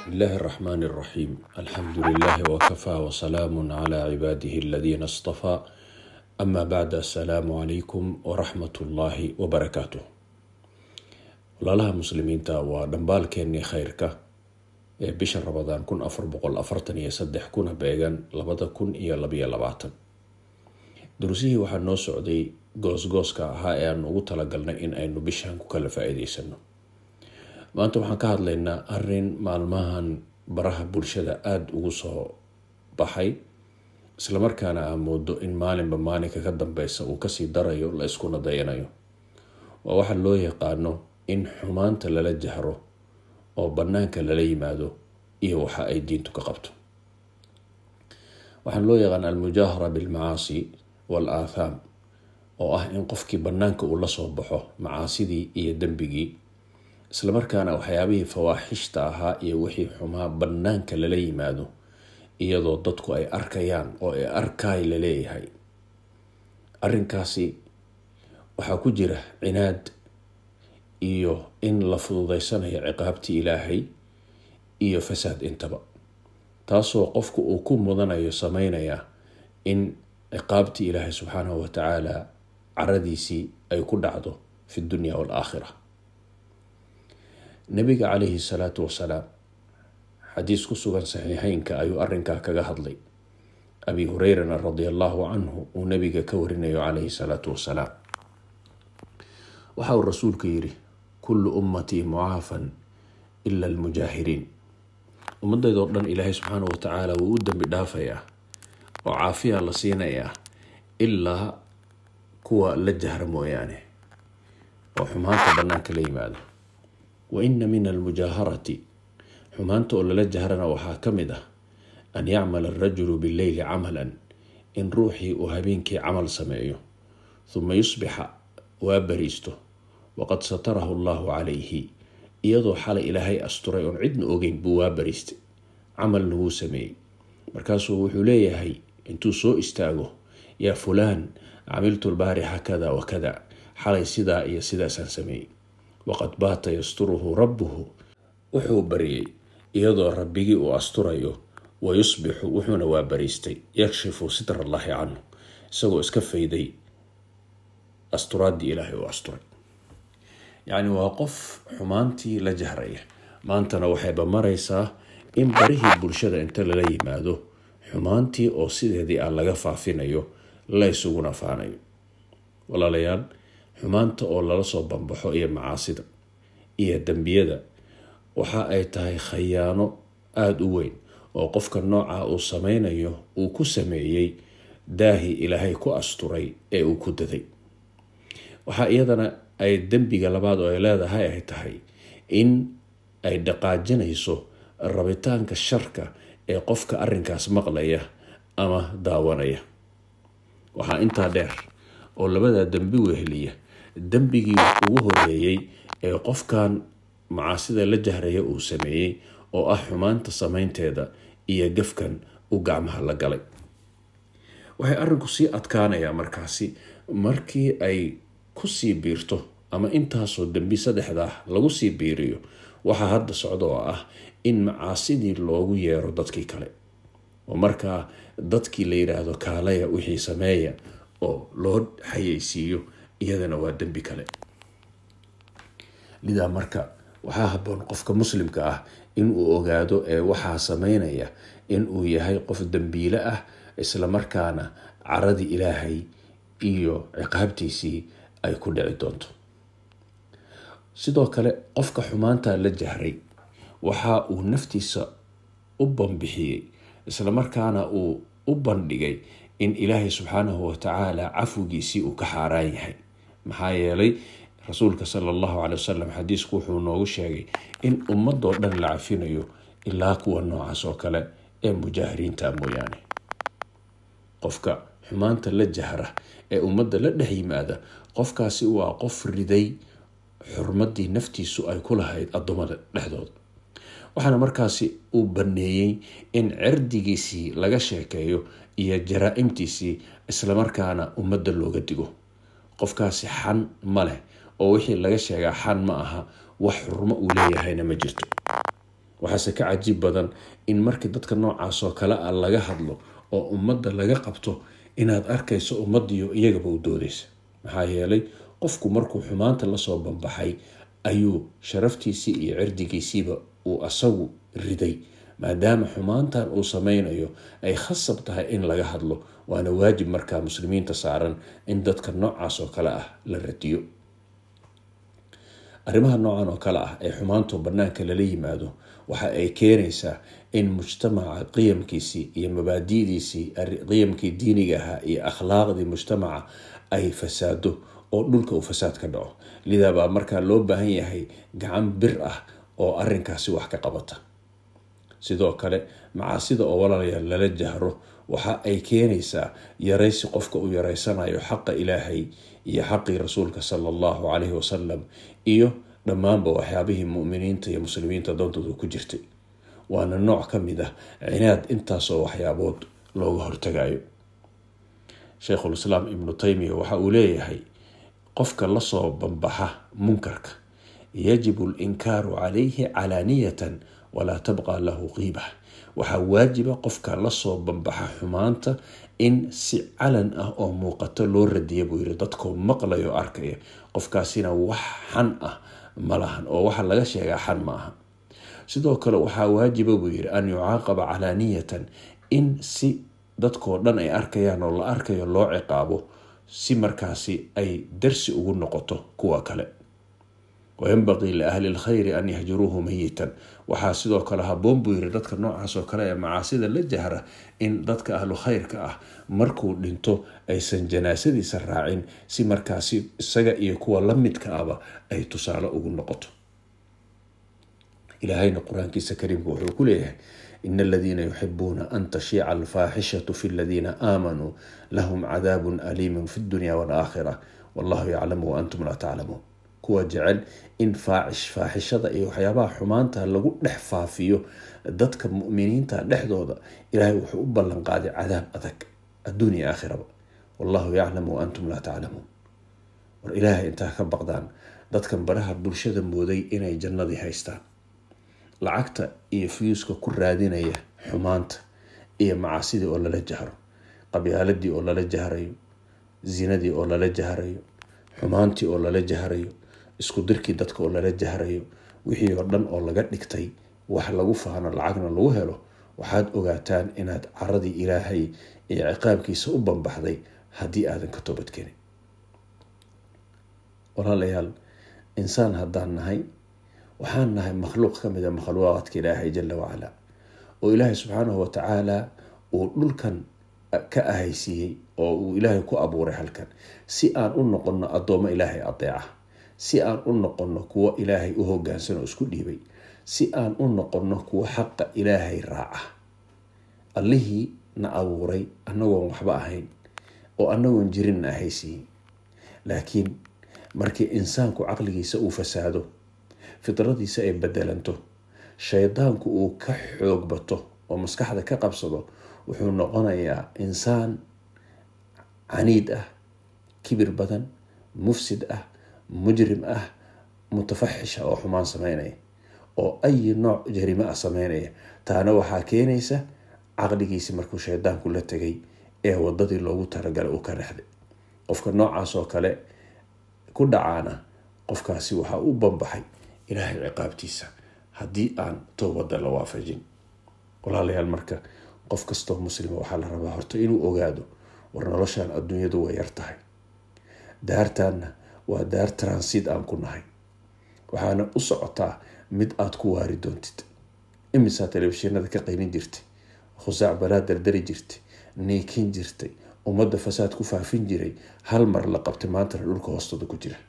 بسم الله الرحمن الرحيم الحمد لله وكفى وسلام على عباده الذين اصطفى أما بعد السلام عليكم ورحمة الله وبركاته walaalaha muslimiinta waa dhambaalkeenii khayrka ee bisha rabadaan kun afar boqol afartan iyo saddex kuna beegan labada kun iyo labayo labaatan durusihii waxaa noo socday goosgooska ahaa ee aan ugu talagalnay in aynu bishan ku kala faa-iideysano maanta waxaan ka hadlaynaa arin maalmahan baraha bulshada aada ugu soo baxay islamarkaana aa moodo in maalinba maalinka ka dambeysa uu kasii darayo la iskuna dayanayo waa waxa loo yaqaano in xumaanta lala jahro oo banaanka lala yimaado iyo waxa ay diintu ka qabto waxaan loo yaqaan almujaahara bilmacaasi wal aathaam oo ah in qofkii banaanka uu lasoo baxo macaasidii iyo dembigii islamarkaana waxyaabihii fawaaxishta ahaa iyo wixii xumaa banaanka lala yimaado iyadoo dadku ay arkayaan oo ay arkaay laleeyahay arinkaasi waxaa ku jira cinaad iyo in la fududeysanayo ciqaabtii ilaahay iyo fasaad intaba taasoo qofku uu ku mudanayo sameynaya in ciqaabtii ilaahay subxaanahu watacaala caradiisii ay ku dhacdo fi dunya waalaakhira nabiga calayhi salaatu wasalaam xadiis ku sugan saxiixeynka ayuu arinkaa kaga hadlay abi hureyrana radia allahu canhu uu nabiga ka warinayo calayhi salaatu wasalaam waxa uu rasuulku yiri kullu ummatii mucaafan ila almujaahiriin ummadeydoo dhan ilaahay subxaanahu watacaala wuu u dembi dhaafayaa oo caafiya la siinayaa ilaa kuwa la jahra mooyaane oo xumaanta banaanka la yimaado wa ina min almujaaharati xumaanta oo lala jahrana waxaa ka mid ah an yacmala arajulu bileyli camalan in ruuxii uu habeenkii camal sameeyo huma yusbixa waa bariisto waqad satarahu allahu calayhi iyadoo xalay ilaahay asturay oon cidna ogeyn buu waa bariistay camalna wuu sameeyey markaasuu wuxuu leeyahay intuu soo istaago yaa fulaan camiltu lbaarixa kada wa kada xalay sidaa iyo sidaasaan sameeyey waqad baata yasturuhu rabbuhu wuxuu bariyey iyadoo rabbigii uu asturayo wa yusbixu wuxuuna waa bariistay yakshifu sitra allaahi canhu isagoo iska fayday asturaadii ilaahay uu asturay yacni waa qof xumaantii la jahraya maantana waxayba maraysaa in barihii bulshada inta lala yimaado xumaantii oo sideedii ah laga faafinayo la ysuguna faanayo walaalayaal xumaanta oo lala soo bambaxo iyo macaasida iyo dembiyada waxa ay tahay khayaano aada u weyn oo qofka nooca uu sameynayo uu ku sameeyey daahi ilaahay ku asturay ee uu ku daday waxaa iyadana ay dembiga labaad oo ay leedahay ay tahay in ay dhaqaajinayso rabitaanka sharka ee qofka arinkaas maqlaya ama daawanaya waxaa intaa dheer oo labada dembi weheliya dembigii ugu horeeyey ee qofkan macaasida la jahraya uu sameeyey oo ah xumaanta sameynteeda iyo gafkan uu gacmaha la galay waxay arinku sii adkaanayaa markaasi markii ay kusii biirto ama intaasoo dembi saddexdaa lagu sii biiriyo waxaa hadda socda oo ah in macaasidii loogu yeero dadkii kale oo markaa dadkii la yidhaahdo kaalaya wixii sameeya oo loo xayeysiiyo iyadana waa dembi kale lidaa marka waxaa haboon qofka muslimka ah inuu ogaado ee waxaa sameynaya inuu yahay qof dembiile ah islamarkaana caradii ilaahay iyo ciqaabtiisii ay ku dhici doonto sidoo kale qofka xumaanta la jahray waxa uu naftiisa u banbixiyey islamarkaana uu u bandhigay in ilaahay subxaanahu watacaala cafwigiisii uu ka xaaraan yahay maxaa yeelay rasuulka sala allahu caley wasalam xadiisku wuxuu noogu sheegay in ummadoo dhan la cafinayo ilaa kuwa noocaas oo kale ee mujaahiriinta mooyaane qofka xumaanta la jahra ee ummadda la dhex yimaada qofkaasi waa qof riday xurmadii naftiisu ay ku lahayd addoommada dhexdooda waxaana markaasi uu baneeyey in cirdigiisii laga sheekeeyo iyo jaraa-imtiisii islamarkaana ummadda looga digo qofkaasi xan ma leh oo wixii laga sheegaa xan ma aha wax xurmo uu leeyahayna ma jirto waxaase ka cajiib badan in markii dadka noocaas oo kale ah laga hadlo oo ummadda laga qabto inaad arkayso ummadiyo iyagaba u doodaysa maxaa yeelay qofku markuu xumaanta lasoo banbaxay ayuu sharaftiisii iyo cirdigiisiiba uu asagu riday maadaama xumaantan uu sameynayo ay khasab tahay in laga hadlo waana waajib markaa muslimiinta saaran in dadka noocaas oo kale ah la radiyo arrimaha noocan oo kale ah ee xumaantu banaanka lala yimaado waxa ay keenaysaa in mujtamaca qiyamkiisii iyo mabaadi'diisii qiyamkii diiniga ahaa iyo akhlaaqdii mujtamaca ay fasaado oo dhulka uu fasaad ka dhaco lidaa baa markaa loo baahan yahay gacan bir ah oo arinkaasi wax ka qabata sidoo kale macaasida oo walaalayaal lala jahro waxa ay keenaysaa yaraysi qofka uu yareysanayo xaqa ilaahay iyo xaqii rasuulka sala allahu caleyhi wasalam iyo dhammaanba waxyaabihii muminiinta iyo muslimiinta dantooda ku jirtay waana nooc ka mid ah cinaad intaasoo waxyaabood looga hortagayo sheikhulislaam ibnu taymiya waxa uu leeyahay qofka lasoo banbaxa munkarka yajibu alinkaaru calayhi calaaniyatan walaa tabqa lahu qiiba waxaa waajiba qofka lasoo banbaxa xumaanta in si calan ah oo muuqato loo radiya buu yiri dadkoo maqlayo arkaya qofkaasina wax xan ah ma lahan oo waxa laga sheegaa xan ma aha sidoo kale waxaa waajiba buu yiri an yucaaqaba calaaniyatan in si dadkoo dhan ay arkayaan oo la arkayo loo ciqaabo si markaasi ay darsi ugu noqoto kuwa kale wayanbaqii liahli lkhayri an yahjuruuhu mayitan waxaa sidoo kale haboon buu yiri dadka noocaas oo kale ee macaasida la jahra in dadka ahlu khayrka ah markuu dhinto aysan janaasadiisa raacin si markaasi isaga iyo kuwa la midka aba ay tusaale ugu noqoto ilaahayna qur-aankiisa kariimka wuxuu ku leeyahay in aladiina yuxibuuna an tashiica alfaaxishatu fi ladiina aamanuu lahum cadaabun aliimun fi dunya walaakhira wallahu yaclamu waantum laa taclamuun kuwa jecel in faaxishada iyo waxyaabaha xumaanta lagu dhex faafiyo dadka muminiinta dhexdooda ilaahay wuxuu u ballan qaaday cadaab adag adduunya aakhiraba wallahu yaclamu waantum laa taclamuun war ilaahay intaa ka baqdaan dadkan baraha bulshada mooday inay jannadii haystaan lacagta iyo fiyuuska ku raadinaya xumaanta iyo macaasidii oo lala jahro qabyaaladii oo lala jahrayo zinadii oo lala jahrayo xumaantii oo lala jahrayo isku dirkii dadka oo lala jahrayo wixii oo dhan oo laga dhigtay wax lagu faano lacagna lagu helo waxaad ogaataan inaad caradii ilaahay iyo ciqaabkiisa u banbaxday haddii aadan ka toobadkenin walaalayaal insaan haddaan nahay waxaan nahay makhluuq ka mid a makhluuqaadka ilaahay jala wacalaa oo ilaahay subxaanahu watacaala uu dhulkan ka ahaysiiyey oo uu ilaahay ku abuuray halkan si aan u noqono addoommo ilaahay adeeca si aan u noqono kuwo ilaahay u hogaansan oo isku dhiibay si aan u noqono kuwo xaqa ilaahay raaca allihii na abuuray annagoon waxba ahayn oo annagoon jirin na ahaysiiyey laakiin markii insaanku caqligiisa uu fasaado fidradiisa ay bedelanto shaydaanku uu ka xoog bato oo maskaxda ka qabsado wuxuu noqonayaa insaan caniid ah kibir badan mufsid ah mujrim ah mutafaxisha oo xumaan sameynaya oo ayi nooc jarimo ah sameynaya taana waxaa keenaysa caqligiisi markuu shaydaanku la tegay ee wadadii loogu talagalay uu ka rexday qofka noocaas oo kale ku dhacaana qofkaasi waxaa u banbaxay ilaahay ciqaabtiisa haddii aan toobada la waafajin walaalayaal marka qof kastoo muslima waxaa la rabaa horta inuu ogaado war noloshan adduunyadu way yar tahay daartaanna waa daar transit aan ku nahay waxaana u socotaa mid aada ku waari doontid imisaa telefishinada ka qaylin jirtay khusaac balaa dardari jirtay niikin jirtay ummadda fasaad ku faafin jiray hal mar la qabtay maantana dhulka hoostooda ku jira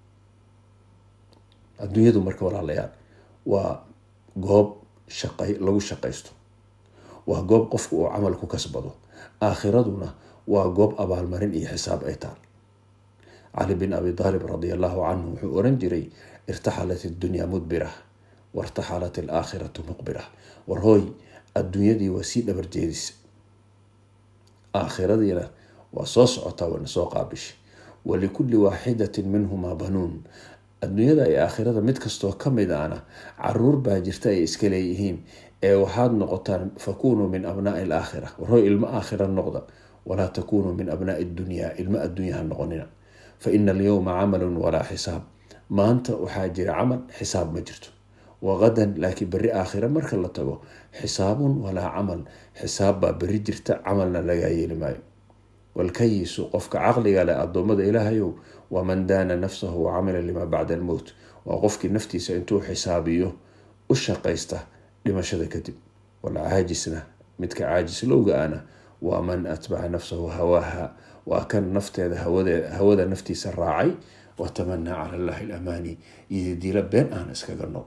adduunyadu marka walaalayaal waa goob shaqay lagu shaqaysto waa goob qofku uu camal ku kasbado aakhiraduna waa goob abaalmarin iyo xisaab ay taal cali bin abi taalib radi allahu canhu wuxuu oran jiray irtaxalat iddunyaa mudbira wartaxalat alaakhiratu muqbira war hooy adduunyadii waa sii dhabar jeedisa aakhiradiina waa soo socotaa wayna soo qaabishay walikulli waaxidatin minhumaa banuun adduunyada iyo aakhirada mid kastoo ka mid ana caruur baa jirta ay iska leeyihiin ee waxaad noqotaan fakunuu min abnaai alaakhira warhoy ilmo aakhira noqda walaa takunuu min abnaai dunyaa ilmo adduunyaha noqonina fa ina alyowma camalun walaa xisaab maanta waxaa jira camal xisaab ma jirto waqadan laakiin berri aakhira marka la tago xisaabun walaa camal xisaab baa berri jirta camalna lagaa yeeli maayo walkayisu qofka caqliga leh addoommada ilaahayow waa man daana nafsahu wa camila limaa bacda almowt waa qofkii naftiisa intuu xisaabiyo u shaqaysta dhimashada kadib walcaajisna midka caajislowga ana waa man atbaca nafsahu hawaaha waa kan nafteeda hawada naftiisa raacay watamanaa cala allahi alamaani iyo diila been aan iskaga nool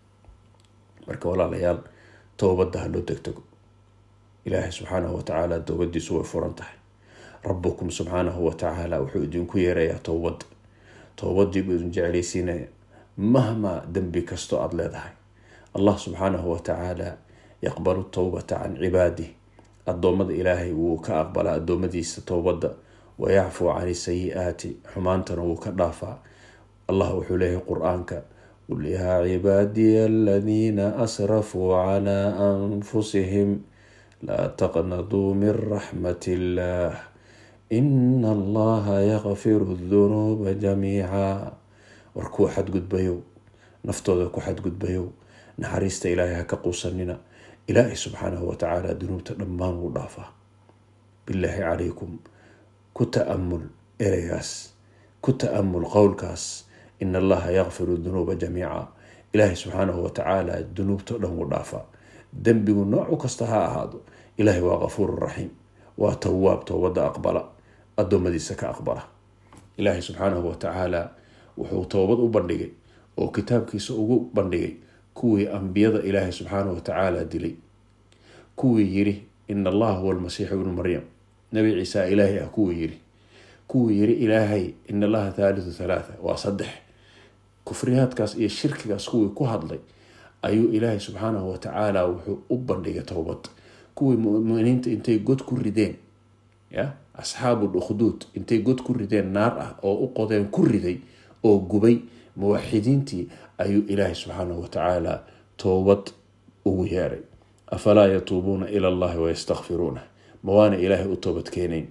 marka walaalayaal towbadda ha loo degdego ilaahay subxaanahu watacaala towbadiisu way furan tahay rabukum subxaanahu watacaala wuxuu idinku yeerayaa towbadda towbadii buu idin jeclaysiinaya mahmaa dembi kastoo aada leedahay allah subxaanahu watacaala yaqbalu towbata can cibaadih addoommada ilaahay wuu ka aqbalaa addoommadiisa towbadda wayacfuu cani sayi-aati xumaantana wuu ka dhaafaa allah wuxuu leeyahay qur-aanka qul yaa cibaadiya aladiina asrafuu calaa anfusihim laa taqnaduu min raxmat illaah ina allaha yakfiru dunuuba jamiica war kuwa xadgudbayow naftooda ku xadgudbayow naxariista ilaahay ha ka quusanina ilaahay subxaanahu watacaala dunuubta dhammaan wuu dhaafaa bilaahi calaykum ku ta-amul ereygaas ku ta-amul qowlkaas in allaha yakfiru dunuuba jamiica ilaahay subxaanahu watacaala dunuubtao dhan wuu dhaafaa dembigu noocu kasta ha ahaado ilaahay waa kafuuru raxiim waa tawaab towbadda aqbala addoommadiisa ka aqbala ilaahay subxaanahu watacaala wuxuu towbad u bandhigay oo kitaabkiisa ugu bandhigay kuwii ambiyada ilaahay subxaanahu watacaala dilay kuwii yiri ina allaha huwa almasiixu ibnu maryam nabi ciisa ilaahay ah kuwii yiri kuwii yiri ilaahay in allaha thaalithu thalaatha waa saddex kufriyaadkaas iyo shirkigaas kuwii ku hadlay ayuu ilaahay subxaanahu watacaala wuxuu u bandhigay towbad kuwii muminiinta intay god ku rideen ya asxaabu lukhduud intay god ku rideen naar ah oo u qodeen ku riday oo gubay muwaxidiintii ayuu ilaahay subxaanahu watacaala towbad ugu yeeray afalaa yatuubuuna ila allahi wayastakfiruuna ma waana ilaahay u toobad keenayn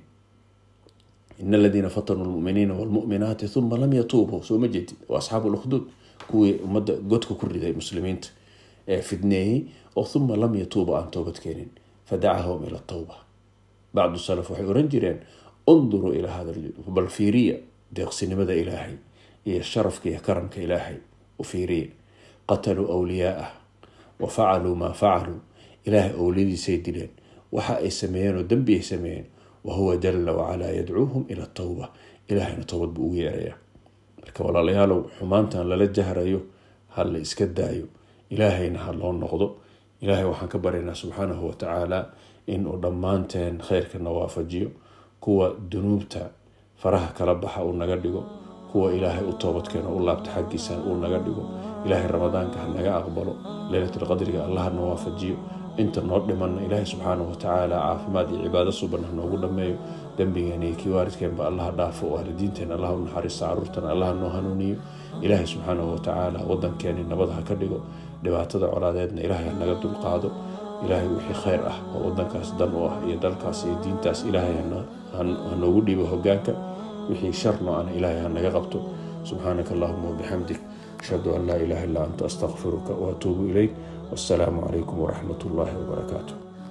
in aladiina fatanuu lmuminiina wlmuminaati uma lam yatuubuu soo ma jeedid waa asxaabu lukhduud kuwii ummadda godka ku riday muslimiinta ee fidneeyey oo uma lam yatuubu aan toobad keenin fadacahum ila towba bacdu salaf waxay oran jireen unduruu ilaa hada bal fiiriya deeqsinimada ilaahay iyo sharafka iyo karamka ilaahay u fiiriya qataluu awliyaa'ah wa facaluu maa facaluu ilaahay owliyadiisay dileen waxa ay sameeyeen oo dembi ay sameeyeen wahuwa jala wacalaa yadcuuhum ila towba ilaahayna towbad buu ugu yeerayaa marka walaalayaalow xumaantan lala jahrayo ha la iska daayo ilaahayna ha loo noqdo ilaahay waxaan ka baryaynaa subxaanahu watacaala inuu dhammaanteen kheyrkana waafajiyo kuwa dunuubta faraha kala baxa uu naga dhigo kuwa ilaahay u toobadkeeno u laabta xaggiisa uu naga dhigo ilaahay ramadaanka ha naga aqbalo leylatulqadriga allahna waafajiyo inta noo dhimanna ilaahay subxaanahu watacaala caafimaad iyo cibaado suban ha noogu dhameeyo dembigeena iyo kii waalidkeenba allaha dhaafo waalidiinteena allah u naxariista caruurtana allah noo hanuuniyo ilaahay subxaanahu watacaala wadankeeni nabad ha ka dhigo dhibaatada colaadeedna ilaahay ha naga dulqaado ilaahay wixii kheyr ah oo wadankaas dan u ah iyo dalkaas iyo diintaas ilaahay ha noogu dhiibo hogaanka wixii sharno ana ilaahay ha naga qabto subxaanaka allahuma wabixamdik ashhadu an laa ilaha illa anta astaqfiruka waatuubu ilayk wassalaamu calaykum waraxmat ullaahi wabarakaatu